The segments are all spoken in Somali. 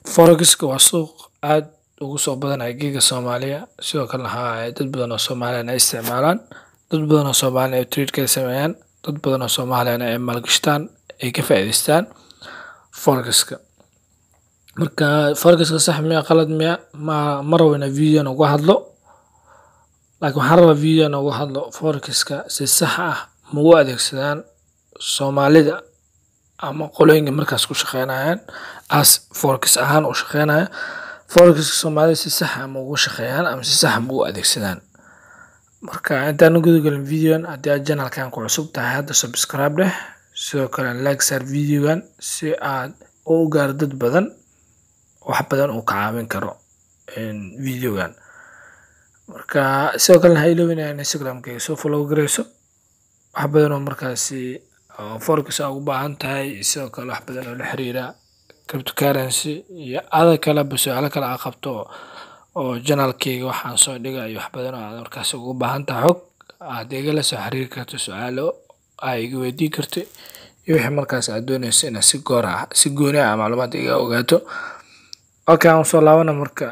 Forex-ka waa suuq aad ugu soo badanaya geega Soomaaliya sidoo kalena waxaa waaye dad badan oo Soomaaliyan ay isticmaalaan dad badan oo Soomaaliyan ay trade ka sameeyaan dad badan oo Soomaaliyan ay maalgashtaan ay ka faa'iideystaan Forex-ka. Marka Forex-ka sax miya qalad miya ma ma rabo inaan video uga hadlo laakiin waxaan rabaa video uga hadlo Forex-ka si sax ah ma u adeegsadaan Soomaalida ama qolooyinka markaas ku shaqeynayaan as Forex ahaan u shaqeynaya Forex-ka Soomaalida si sax ah ma ugu shaqeeyaan ama si sax ah ma u adeegsadaan. Marka intaan guda galin video haddii aad channel-kan ku cusub tahay hadda subscribe dheh sidoo kale like saar video-gan si aad u gaaro dad badan wax badan uu ka caawin karo video-gan. Marka sidoo kalena ha iloobin inaad Instagram-kayga soo follow gareyso wax badan oo markaasi oo Forex aad ugu baahan tahay sidoo kale wax badan oo la xiriira cryptocurrency iyo other kale su'aalo kale aad qabto oo channel-kayga waxaan soo dhigayo wax badan oo aad markaas ugu baahan tahay xog aad igala soo xiriiri karto su'aalo aad iga weydiin karto iyo wixii markaas aad dooneyso inaad si goor ah si gooni ah macluumaad iga ogaato. Okay aan soo laabana marka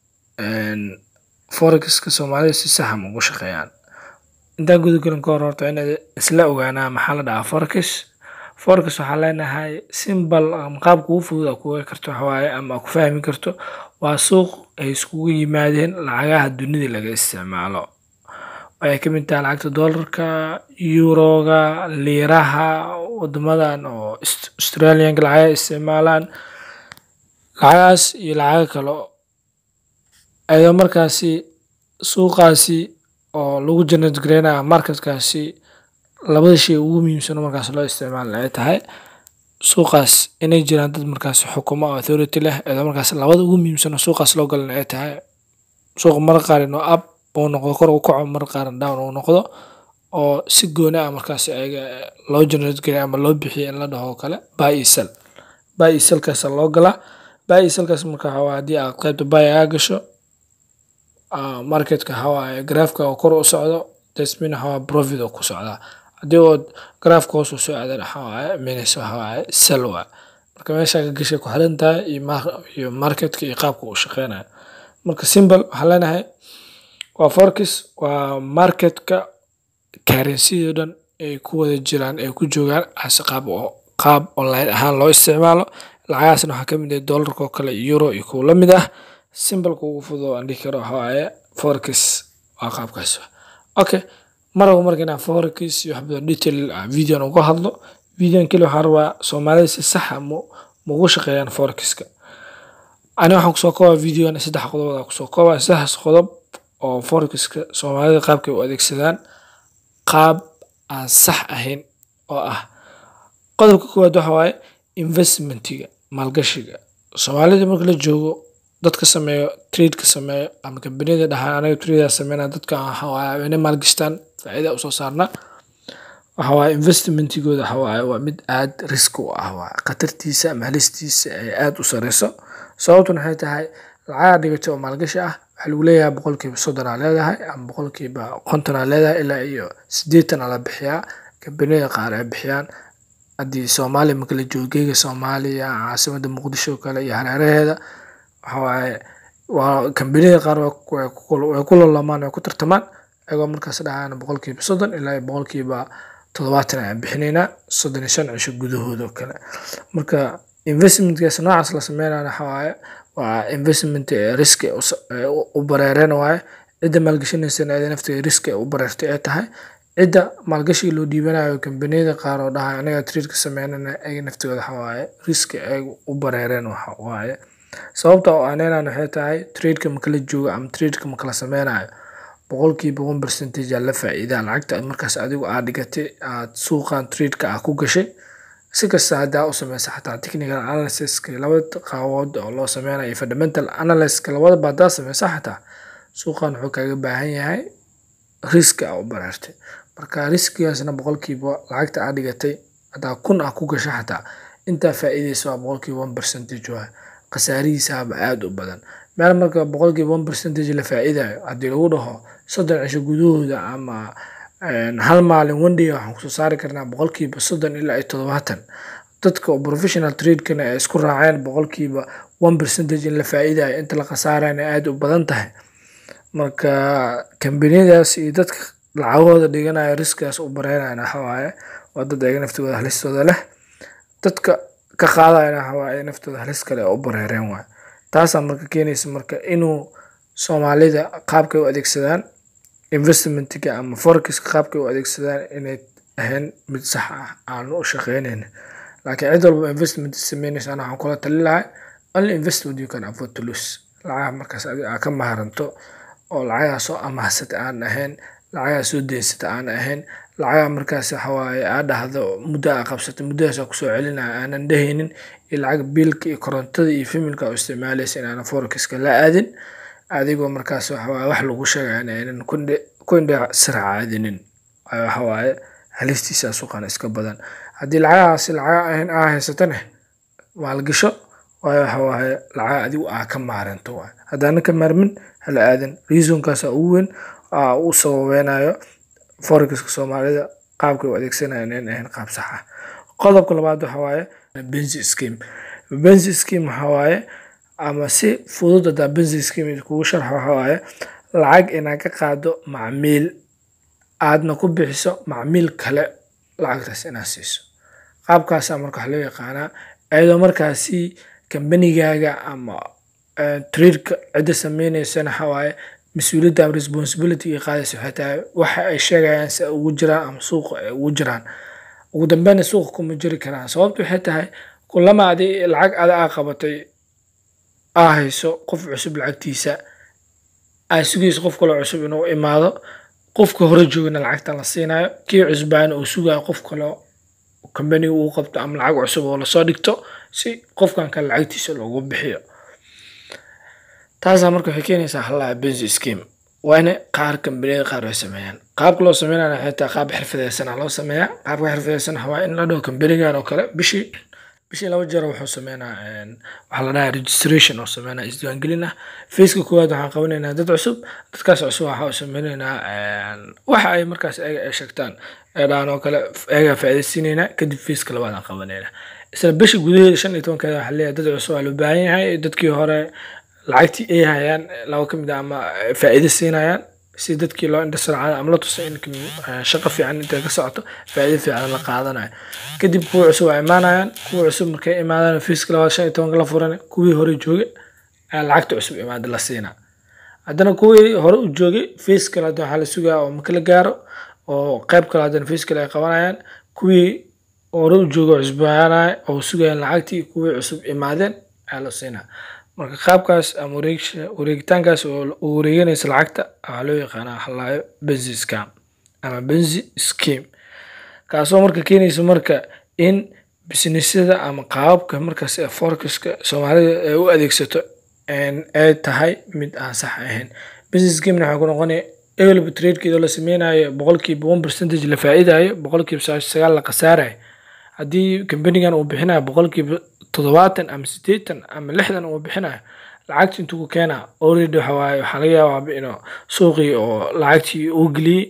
Forex-ka Soomaalida si sax ah ma ugu shaqeeyaan. Intaan guda galin ka hor horta waa inaad isla ogaanaa maxaa la dhahaa Forex. Forex waxaan leenahay simple ama qaabka ugu fudud aad ku ogaan karto waxa waaye ama aad ku fahmi karto waa suuq ay iskugu yimaadeen lacagaha dunida laga isticmaalo. Ay ka mid tahay lacagta dollarka, euro-ga, liraha, waddamadan oo Australian-ka lacagaha isticmaalaan. Lacagahaas iyo lacago kale ayadoo markaasi suuqaasi oo lagu generate gareynayo market-kaasi labada shay ugu muhiimsan oo markaas loo isticmaalo ay tahay suuqaas inay jiraan dad markaas xukumo oo authority leh ayadoo markaas labada ugu muhiimsan oo suuqaas loo galana ay tahay suuqa mararka qaar inuu up uu noqdo kor u kaco mararka qaar down uu noqdo oo si gooni ah markaas ayaga loo generate gareeyo ama loo bixiyo in la dhaho kale buy iyo sell. Buy iyo sell kaas loo galaa buy iyo sell kaas marka waxaa waaye haddii aad qaybta buy aad gasho market-ka waxaa waaye graph-ka oo kor u socdo that mean waxaa waaye profit uu ku socdaa. Haddii uu graph-ka hoos u soo aadana waxaa waaye means waxaa waaye sell waaye. Marka meesha ka gashay ku xiran tahay iyo market-ka iyo qaabka uu shaqeynayo. Marka simple waxaan leenahay waa Forex waa market-ka currency-da dhan ay ku wada jiraan ay ku joogaan as qaab oo qaab online ahaan loo isticmaalo. Lacagahaasna waxaa ka mid ah dollarka oo kale euro iyo kuwa la mid ah. Simple-ka ugu fudud oo aan dhihi karo waxaa waaye Forex waa qaabkaas. Okay ma rabo marka inaan Forex iyo wax badan detail ah video uga hadlo. Video kaliya waxaan rabaa Soomaalida si sax ah ma ma ugu shaqeeyaan Forex-ka. Ani waxaan kusoo koobaa video-gan saddex qodob aan kusoo koobaa saddexdaas qodob oo Forex-ka Soomaalida qaabka ay u adeegsadaan qaab aan sax ahayn oo ah qodobka koowaad waxaa waaye investment-iga maalgashiga. Soomaalida marka la joogo dadka sameeyo trade ka sameeyo ama kambaniyada dhahaan anaga trade aan sameynaa dadka waxaa waaye inay maalgashtaan faa'iido u soo saarnaa. Waxaa waaye investment-igooda waxaa waaye waa mid aad risk u ah waaye khatartiisa ama halistiisa ay aad u sareyso. Sababtuna waxay tahay lacag aad dhigatay oo maalgashi ah waxaa lagu leeyahay boqolkiiba soddon aad leedahay ama boqolkiiba konton aad leedahay ilaa iyo siddeetan ayaa la bixiyaa. Kambaniyada qaar ay bixiyaan haddii Soomaaliya marka la joogo geega Soomaaliya caasimadda Muqdisho kale iyo hareeraheeda waxaa waaye waa kambaniyada qaar way ku lolamaan way ku tartamaan ayagoo markaas dhahayaan boqolkiiba soddon ilaa iyo boqolkiiba toddobaatan ayaan bixinaynaa soddon iyo shan cisho gudahooda oo kale. Marka investment-kaas noocaas la sameynayo waxaa waaye waa investment risk u bareereen waaye. Cidda maalgashanaysana ayada nafteeda risk u bareertay ay tahay. Cidda maalgashiga loo dhiibanayo kambaniyada qaar oo dhahayo anaga trade ka sameynana ayaga naftooda waxaa waaye risk ay u bareereen waxaa waaye. Sababta oo aan leenahay waxay tahay trade-ka marka la joogo ama trade-ka marka la sameynayo boqolkiiba one percentage ayaa la faa'iidaa lacagta markaas adigu aad dhigatay aad suuqan trade-ka aad ku gashay. Si kasta hadda u sameyso xataa technical analysis-ka labada qaabood oo loo sameynayo fundamental analysis-ka labadaba haddaad sameyso xataa suuqan wuxuu kaaga baahan yahay risk aad u bareertay. Marka riskigaasna boqolkiiba lacagta aad dhigatay haddaa kun aad ku gashay xataa intaa faa'iideyso waa boqolkiiba one percentage waaye. Khasaarihiisa aad u badan. Meel marka boqolkiiba one percentage la faa'iidayo haddii lagu dhaho soddon cisho gudahooda ama hal maalin one day waxaan kusoo saari karnaa boqolkiiba soddon ilaa iyo toddobaatan. Dadka oo professional trade-kana ay isku raaceen boqolkiiba one percentage in la faa'iidayo inta la khasaarayna aada u badan tahay marka kambaniyadaas iyo dadka lacagahooda dhiganaya riskigaas u bareynayana waxa waaye waa dad ayaga naftooda halistooda leh dadka ka qaadayana waxa waaye naftooda halis kale oo u bareereen waay taasaa marka keenaysa marka inuu soomaalida qaabkay u adeegsadaan investmentiga ama forexiska qaabkay u adeegsadaan inay ahayn mid sax ah aan u shaqeynayn laakiin cid walba investment sameynaysa ana waxaan kula tali lahay only invest what you can afford to lose lacagaha markaas adiga aa ka maharanto oo lacagaha soo amahsata aan ahayn lacagaha soo deensata aan ahayn lacagaha markaas waxa waaye aa dhahdo muddo aa qabsato muddadaas aa kusoo celinaya aanan dhehaynin iyo lacag biilka iyo korontada iyo familka aa u isticmaalaysa inaanan forexiska la aadin adigoo markaas waxa waaye wax lagu sheegaya in aynan ku indha sirac aadinin waxa waaye halistiisa suuqana iska badan haddii lacagahaasi lacaga ahayn aa haysatane maalgasho waayo waxa waaye lacaga adigu aa ka maaranto waay haddaanan ka maarmin hala aadan reasonkaasa ugu weyn aa u sababeynayo forexiska soomaalida qaabkay u adeegsanayaan in ahayn qaab sax ah qodobka labaad waxa waaye benzi scheme benzi scheme waxa waaye ama si fudud hadaa benzi scheme kugu sharxo waxa waaye lacag inaad ka qaado macmiil aadna ku bixiso macmiil kale lacagtaas inaad siiso qaabkaasaa marka waxa loo yaqaanaa iyadoo markaasi kambanigaaga ama tradeka cidda sameyneysana waxa waaye mas-uuliyadda ama responsibility ay qaadaysa waxay tahay waxa ay sheegayaan si ay ugu jiraan ama suuqa ay ugu jiraan ugu dambeyna suuqa kuma jiri karaan sababtu waxay tahay kulama adi lacag ada aa qabatay aa hayso qof cusub lacagtiisa aa sugayso qof kaloo cusub inuu imaado qofka hore joogana lacagta la siinayo kii cusbaana uu sugayo qof kaloo kambaniga uu qabto ama lacag cusub oo lasoo dhigto si qofkan kale lacagtiisa loogu bixiyo taasaa marka waxay keenaysaa halaha benzi scheme waa in qaar kambaniyada qaar ay sameeyaan qaabka loo sameynaya waxay tahay qaab xirfadeysan loo sameeyaa qaabka xirfadeysan waa in la dhaho kambanigan oo kale bishii bishii laba jeer wuxuu sameynaa waxaa la dhahaa registration oo sameynaa isdiiwaangelin ah faceka koowaad waxaan qabanaynaa dad cusub dadkaas cusub waxa u sameynaynaa waxa ay markaas eega ay sheegtaan eedhaan oo kale eegaa faa'iidaysiinaynaa kadib faceka labaad aan qabanaynaa isla bisha gudaheeda shan iyo tobankeeda waxaa leeyahay dad cusub waa loo baahan yahay dadkii hore lacagtii ay hayaan laba ka mid ah ama faa'iido siinayaan si dadkii loo indhasarcada ama la tusa in shaqo fiican intay ka socoto faa'iido fiican la qaadanayo kadib kuwa cusub waa imaanayaan kuwa cusub markay imaadaan fiiska labaad shan iyo tobanka la furan kuwii hore joogay ayaa lacagta cusub imaada la siinaa haddana kuwii hore u joogay fiis kale hadda waxaa la sugaa oo marka la gaaro oo qayb kale haddana fiis kale ay qabanayaan kuwii hore u joogay oo cusbaanaya oo sugayaan lacagtii kuwii cusub imaadeen ayaa la siinaa marka qaabkaas ama wareegitaankaas oo wareeganaysa lacagta waxaa loo yaqaanaa halaayo benzi scam ama benzi scheme kaasoo marka keenaysa marka in businessyada ama qaababka markaas ee forexiska soomaalida ay u adeegsato ay tahay mid aan sax ahayn benzi schemena waxaa ku noqonaya evelba tradekeeda la sameynayo boqolkiiba one percentage la faa'iidayo boqolkiiba sagaal la khasaarayo haddii kambanigan uu bixinayo boqolkiiba toddobaatan ama siddeetan ama lixdan uu bixinayo lacagti intuu ku keenaa already waxa waaye waxaa laga yaabaa inuu suuqii oo lacagtii uu geliyey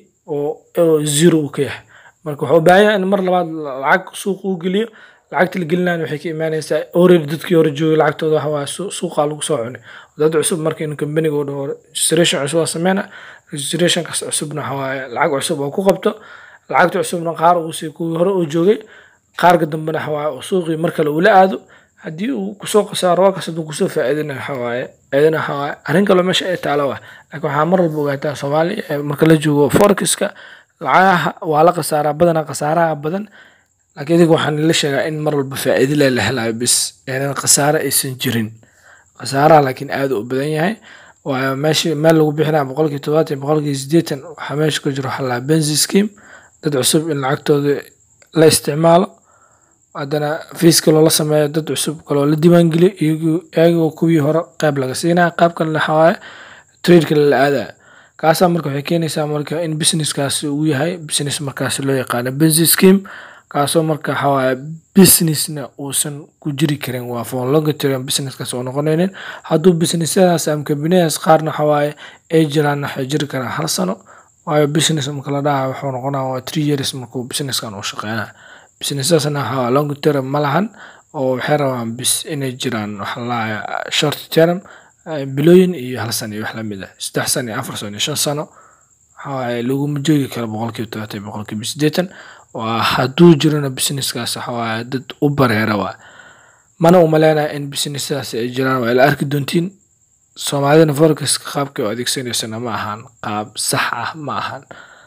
oo zero uu ka yahay marka wuxuu u baahan yahay in mar labaad lacag suuq uu geliyo lacagta la gelinayo waxay ka imaanaysaa already dadkii hore joogay lacagtooda waxa waaye suuqaa lagu soo cunay dad cusub marka inuu kambaniga uu dhaho registration cusub waa sameyna registrationkaas cusubna waxa waaye lacag cusub oo ku qabto lacagta cusubna qaar uu sii kuwii hore uu joogay qaarka dambena waxa waaye suuqii mar kale uu la aado haddii uu kusoo khasaaro waa kas hadduu kusoo faa'iidina waxa waaye iyadana waxa waaye arrin kaloo meesha ay taalo waa laakiin waxaa mar walba ogaataa soomaaliya marka la joogo forexiska lacagaha waa la khasaaraa badanaa khasaaraha badan laakiin idiga waxaan la sheegaa in mar walba faa'iido le la helayo bis yaanan khasaare aysan jirin khasaaraha laakiin aad u badan yahay waayo meeshii meel lagu bixinaya boqolkii todobaatan boqolkii siddeetan waxaa meesha ku jira waxaa la benzi scheme dad cusub in lacagtooda la isticmaalo haddana fiiska loola sameeyo dad cusub kaloo la diiwaangeliyo iyagoo kuwii hore qayb laga siinaya qayb kale waxa waaye tradeka la aadaya kaasaa marka waxay keenaysaa marka in businesskaasi uu yahay business markaasi loo yaqaano benzi scheme kaasoo marka waxa waaye businessna uusan ku jiri karin waa for longer term businesskaas oo noqonaynin hadduu businessyadaas ama kambaniyadaas qaarna waxa waaye ay jiraan waxay jiri karaan hal sano waayo business marka la dhahayo wuxuu noqonaya waa three years markuu businesskan uu shaqeynayo businessdaasna waxaa long term ma lahan oo waxay rabaan bis inay jiraan waxa la short term bilooyin iyo hal sano iyo wax lamid ah saddex sano iyo afar sano iyo shan sano waxawaaye laguma joogi karo boqolkiiba todobaatan iyo boqolkiiba siddeetan waa hadduu jirana businesskaas waxawaaye dad u bareera waa mana umaleenaya in businesskaas ay jiraan waa ila arki doontiin soomaalidana forecaska qaabkay u adeegsanaysana ma ahan qaab sax ah ma ahan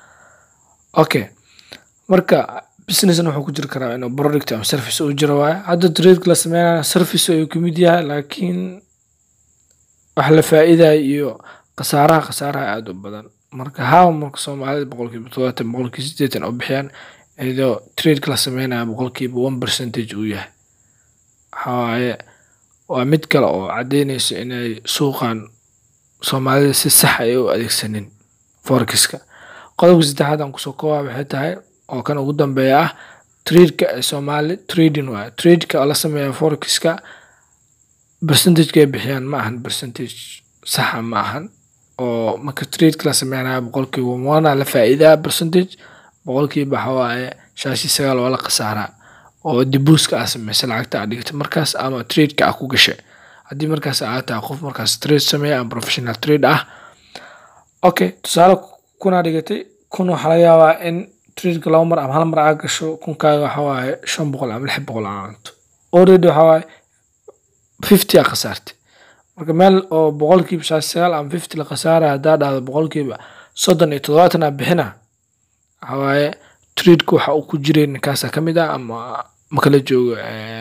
okay marka businessna wuxuu ku jiri karaa inuu product ama service uu jiro waaye hadda trade la sameynaya service ayuu kamid yahay laakiin wax la faa'iidaya iyo khasaaraha khasaaraha aada u badan marka haa marka soomaalida boqolkiiba todobaatan boqolkiiba siddeetan u bixiyaan iyadoo trade la sameynaya boqolkiiba one percentage uu yahay waxawaaye waa mid kale oo caddeynayso inay suuqan soomaalida si sax ay u adeegsanin forexiska qodobka saddexaad aan kusoo koobaa waxay tahay oo kan ugu dambeeya ah tradeka ee soomaali trading waaye tradeka oo la sameeya forexiska percentageka ay bixiyaan ma ahan percentage saxa ma ahan oo marka tradeka la sameynaya boqolkiiba wana la faa'iidaa percentage boqolkiiba waxawaaye shaashi sagaal waa la khasaaraa oo dibuuska aa sameysay lacagta aa dhigtay markaas ama tradeka aa ku gashay haddii markaas aa tahay qof markaas trade sameeya ama professional trade ah okay tusaale kunaa dhigatay kun waxaa laga yaabaa in tradeka laba mar ama hal mar aa gasho kunkaaga waxawaaye shan boqol ama lix boqol aa cunto already waxawaaye fifty aa khasaartay marka meel oo boqolkiiba shaashi sagaal ama fifty la khasaaraya haddaa dhahdo boqolkiiba soddon iyo toddobaatan aa bixina waxawaaye tradeka waxa uu ku jiray ninkaasa ka mid ah ama makala joogo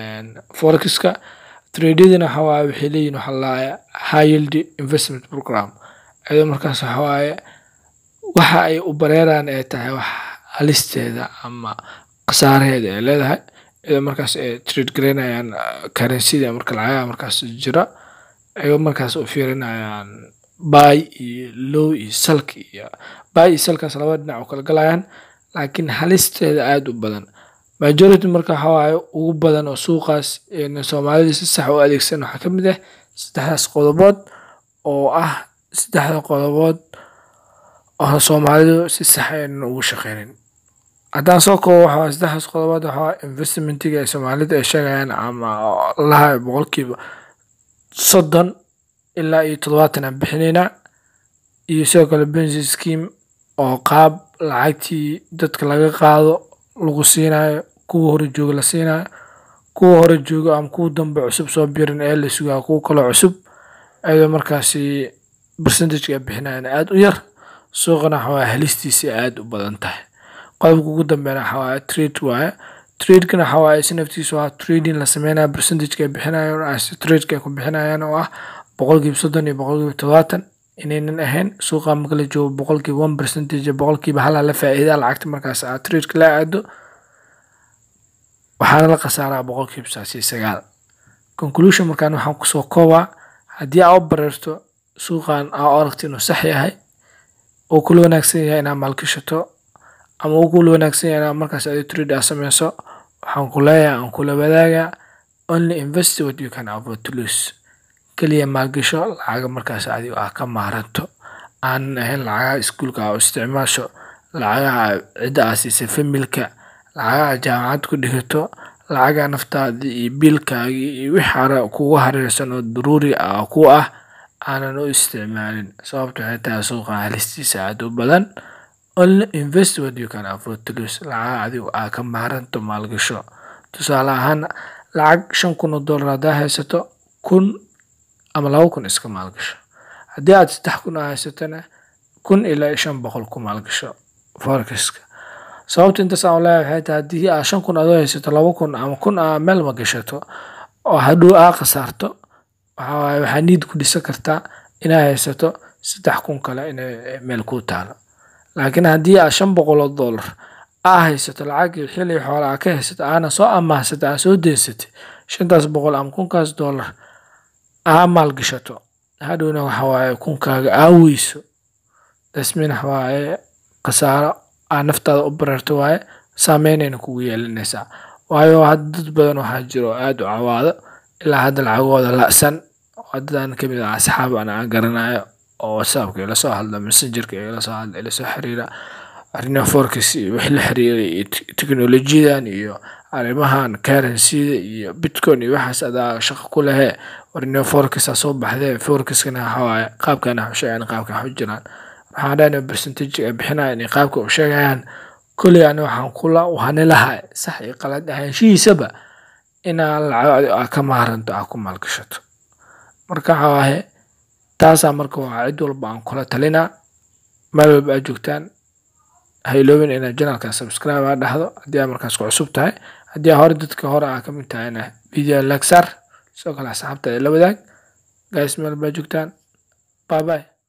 forexka tradyadina waxawaaye waxay leeyihin waxa lalaaya high yield investment program iyadoo markaas waxawaaye waxa ay u bareeraan ay tahay wax halisteeda ama khasaaraheeda ay leedahay iyadoo markaas ay trade gareynayaan currencyda marka lacagaha markaas jira ayagoo markaas u fiirinayaan buy iyo low iyo salk iyo buy iyo salkaas laba dhinac u kala galayaan laakiin halisteeda aada u badan majority marka waxawaaye ugu badan oo suuqaas soomaalida si sax u adeegsan waxaa kamid ah saddexdaas qodobood oo ah saddexda qodobood oo soomaalidu si sax aynan ugu shaqeynin haddaan soo koobo waxaa saddexdaas qodobood waxaa investmentiga ay soomaalida ay sheegayaan ama laha boqolkiiba soddon ilaa iyo toddobaatan aan bixinaynaa iyo sidoo kale bensi scheme oo qaab lacagtii dadka laga qaado lagu siinayo kuwa hore jooga la siinayo kuwa hore jooga ama kuwa dambe cusub soo birin ee la sugaa kuwa kaloo cusub iyadoo markaasi percentageka ay bixinayaan aada u yar suuqana waxawaaye halistiisa aada u badan tahay qodobka ugu dambeena waxawaaye trade waaye tradekana waxawaaye si naftiisa waa trading la sameynaya percentageka ay bixinayaan tradeka ay ku bixinayaan oo ah boqolkiiba soddon iyo boqolkiiba todobaatan inaynan ahayn suuqa marka la joogo boqolkiiba one percentage boqolkiiba halaa la faa'iidaa lacagta markaas aad tradeka la aado waxaana la khasaaraa boqolkiiba saasi sagaal conclusion markaan waxaan kusoo koobaa haddii aa u bareerto suuqan aa aragto inuu sax yahay oo kula wanaagsan yahay inaad maalgashato ama uu kula wanaagsan yahay inaad markaas adi trade aa sameyso waxaan ku leeyahay aan kula wadaagaa only invest what you can afford to lose keliya maalgasho lacaga markaas adigo ah ka maaranto aanan ahayn lacagaha iskuulka aa u isticmaasho lacagaha cidda aa siisay familka lacagaha jaamacad ku dhigato lacagaha naftaada iyo biilkaagii iyo wixii hore kugu hareersan oo daruuri ah ku ah aanan u isticmaalin sababta waxay tahay suuqa halistiisa aada u badan only invest what you can afford to lose lacagaha adigo aa ka maaranto maalgasho tusaale ahaan lacag shan kun oo dollar haddaa haysato kun ama laba kun iska maalgasho haddii aad saddex kun aa haysatona kun ilaa shan boqol ku maalgasho forexka sababta intaas aan leeyahay waxay tahay haddii aa shan kun adoo haysato laba kun ama kun aa meel ma gashato oo hadhow aa khasaarto waxawaaye waxaa niid ku dhisan kartaa inaa haysato saddex kun kale inay meel ku taalo laakiin haddii aa shan boqol oo dollar aa haysato lacagii xili xoola aa ka haysato aana soo amaahsatay aa soo deysatay shantaas boqol ama kunkaas dollar aa maalgashato hadhowna waxawaaye kunkaaga aa weyso dasmin waxawaaye khasaaro aa naftaada u bareerto waaye saameynayna kugu yeelanaysaa waayo hadda dad badan waxaa jiro aada u cawaado ilaa hadda lacagooda la'san oo dadaan kamid ah asxaab aan aan garanayo oo whatsappka ila soo hadla messengerka ila soo hadla ila soo xiriira arrimaha forex iyo wixii la xiriira iyo teknolojiyadan iyo arrimahan currencyda iyo bitcoin iyo waxaas adaa shaqo ku lehe warnio forexa soo baxdee forexkana waxa waaye qaabkan wax u sheegaan qaabkan wax u jiraan waxaan dhahna percentage ay bixinayaan iyo qaabka u sheegayaan kulli ani waxaan kula wahani lahay sax iyo qalad ahaanshihiisaba inaa lacag aa ka maaranto aa ku maalgashato marka waxa waaye taasaa marka waa cid walba aan kula talinaa meel walba aad joogtaan ha iloobin inaad janalka subscribe aa dhahdo haddii aa markaas ku cusub tahay haddii aa hore dadka hore aa ka mid tahayna video like saar sidoo kale asxaabta la wadaag guys meel walba aad joogtaan bye bye